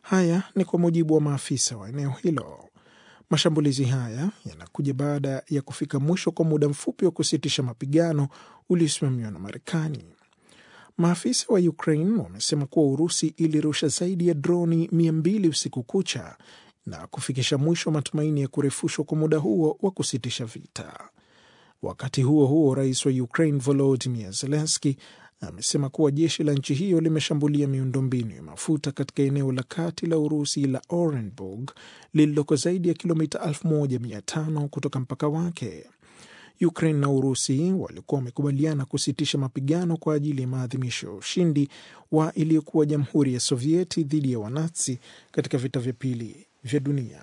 Haya ni kwa mujibu wa maafisa wa eneo hilo. Mashambulizi haya yanakuja baada ya kufika mwisho kwa muda mfupi wa kusitisha mapigano uliosimamiwa na Marekani. Maafisa wa Ukraine wamesema kuwa Urusi ilirusha zaidi ya droni mia mbili usiku kucha na kufikisha mwisho matumaini ya kurefushwa kwa muda huo wa kusitisha vita. Wakati huo huo, rais wa Ukraine Volodymyr Zelensky amesema kuwa jeshi la nchi hiyo limeshambulia miundombinu ya mafuta katika eneo la kati la Urusi la Orenburg lililoko zaidi ya kilomita 1500 kutoka mpaka wake. Ukraine na Urusi walikuwa wamekubaliana kusitisha mapigano kwa ajili ya maadhimisho ya ushindi wa iliyokuwa Jamhuri ya Sovieti dhidi ya Wanazi katika vita vya pili vya dunia.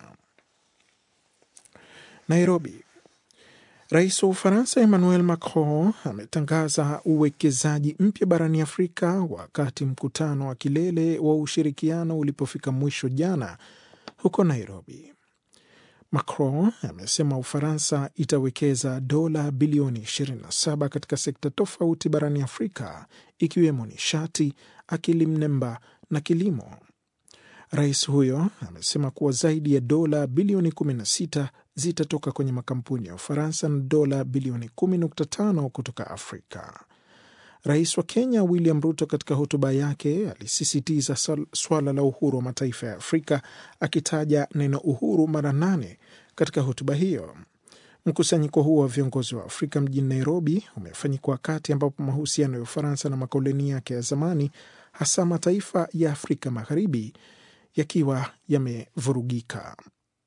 Nairobi. Rais wa Ufaransa Emmanuel Macron ametangaza uwekezaji mpya barani Afrika wakati mkutano wa kilele wa ushirikiano ulipofika mwisho jana huko Nairobi. Macron amesema Ufaransa itawekeza dola bilioni 27 katika sekta tofauti barani Afrika ikiwemo nishati, akili mnemba na kilimo. Rais huyo amesema kuwa zaidi ya dola bilioni 16 zitatoka kwenye makampuni ya Ufaransa na dola bilioni 10.5 kutoka Afrika. Rais wa Kenya William Ruto katika hotuba yake alisisitiza swala la uhuru wa mataifa ya Afrika akitaja neno uhuru mara nane katika hotuba hiyo. Mkusanyiko huo wa viongozi wa Afrika mjini Nairobi umefanyika wakati ambapo mahusiano ya Ufaransa na makoloni yake ya zamani, hasa mataifa ya Afrika Magharibi, yakiwa yamevurugika.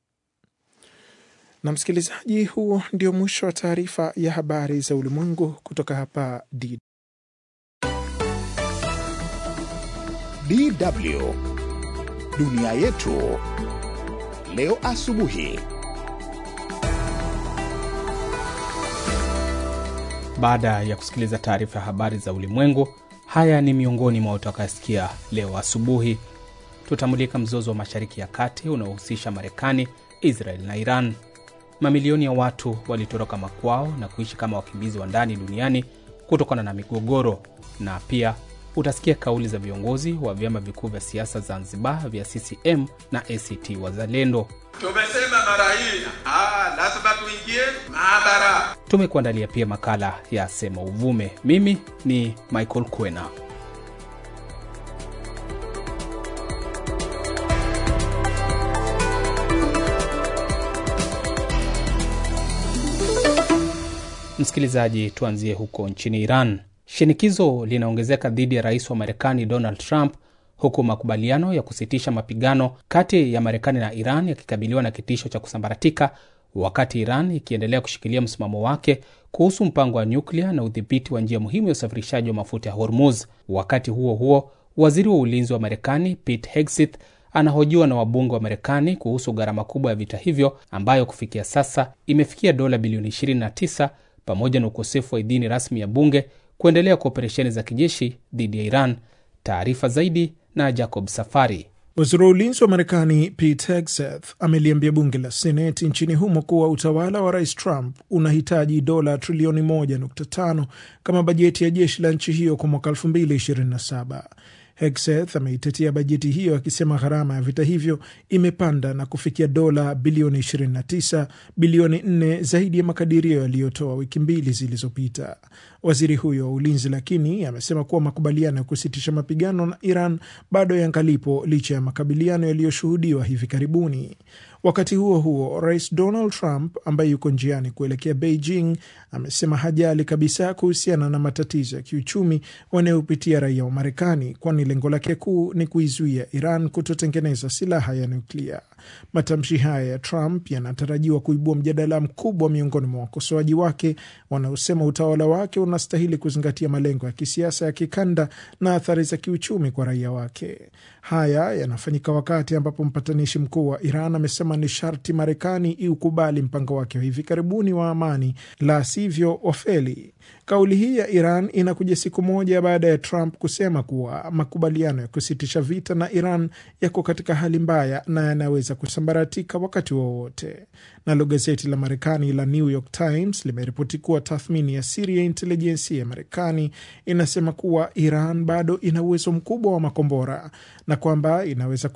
Na msikilizaji, huo ndio mwisho wa taarifa ya habari za ulimwengu kutoka hapa D DW dunia yetu leo asubuhi. Baada ya kusikiliza taarifa ya habari za ulimwengu, haya ni miongoni mwa utakayosikia leo asubuhi. Tutamulika mzozo wa Mashariki ya Kati unaohusisha Marekani, Israel na Iran. Mamilioni ya watu walitoroka makwao na kuishi kama wakimbizi wa ndani duniani kutokana na migogoro, na pia utasikia kauli za viongozi wa vyama vikuu vya siasa Zanzibar vya CCM na ACT Wazalendo. Tumesema mara hii ah, lazima tuingie maabara. Tumekuandalia pia makala ya Sema Uvume. Mimi ni Michael Kwena. Msikilizaji, tuanzie huko nchini Iran. Shinikizo linaongezeka dhidi ya rais wa Marekani Donald Trump, huku makubaliano ya kusitisha mapigano kati ya Marekani na Iran yakikabiliwa na kitisho cha kusambaratika, wakati Iran ikiendelea kushikilia msimamo wake kuhusu mpango wa nyuklia na udhibiti wa njia muhimu ya usafirishaji wa mafuta ya Hormuz. Wakati huo huo, waziri wa ulinzi wa Marekani Pete Hegseth anahojiwa na wabunge wa Marekani kuhusu gharama kubwa ya vita hivyo ambayo kufikia sasa imefikia dola bilioni 29 pamoja na ukosefu wa idhini rasmi ya bunge kuendelea kwa operesheni za kijeshi dhidi ya Iran. Taarifa zaidi na Jacob Safari. Waziri wa ulinzi wa Marekani Pete Hegseth ameliambia bunge la Seneti nchini humo kuwa utawala wa rais Trump unahitaji dola trilioni 1.5 kama bajeti ya jeshi la nchi hiyo kwa mwaka 2027. Hegseth ameitetea bajeti hiyo akisema gharama ya vita hivyo imepanda na kufikia dola bilioni 29, bilioni 4 zaidi ya makadirio yaliyotoa wiki mbili zilizopita. Waziri huyo wa ulinzi lakini amesema kuwa makubaliano ya kusitisha mapigano na Iran bado yangalipo licha ya makabiliano yaliyoshuhudiwa hivi karibuni. Wakati huo huo, rais Donald Trump ambaye yuko njiani kuelekea Beijing amesema hajali kabisa kuhusiana na matatizo ya kiuchumi wanayopitia raia wa Marekani, kwani lengo lake kuu ni kuizuia Iran kutotengeneza silaha ya nuklia. Matamshi haya ya Trump yanatarajiwa kuibua mjadala mkubwa miongoni mwa wakosoaji wake wanaosema utawala wake unastahili kuzingatia malengo ya kisiasa ya kikanda na athari za kiuchumi kwa raia wake. Haya yanafanyika wakati ambapo mpatanishi mkuu wa Iran amesema ni sharti Marekani iukubali mpango wake wa hivi karibuni wa amani, la sivyo wafeli. Kauli hii ya Iran inakuja siku moja baada ya Trump kusema kuwa makubaliano ya kusitisha vita na Iran yako katika hali mbaya na yanaweza kusambaratika wakati wowote. Nalo gazeti la Marekani la New York Times limeripoti kuwa tathmini ya siri ya intelijensia ya Marekani inasema kuwa Iran bado ina uwezo mkubwa wa makombora na kwamba inaweza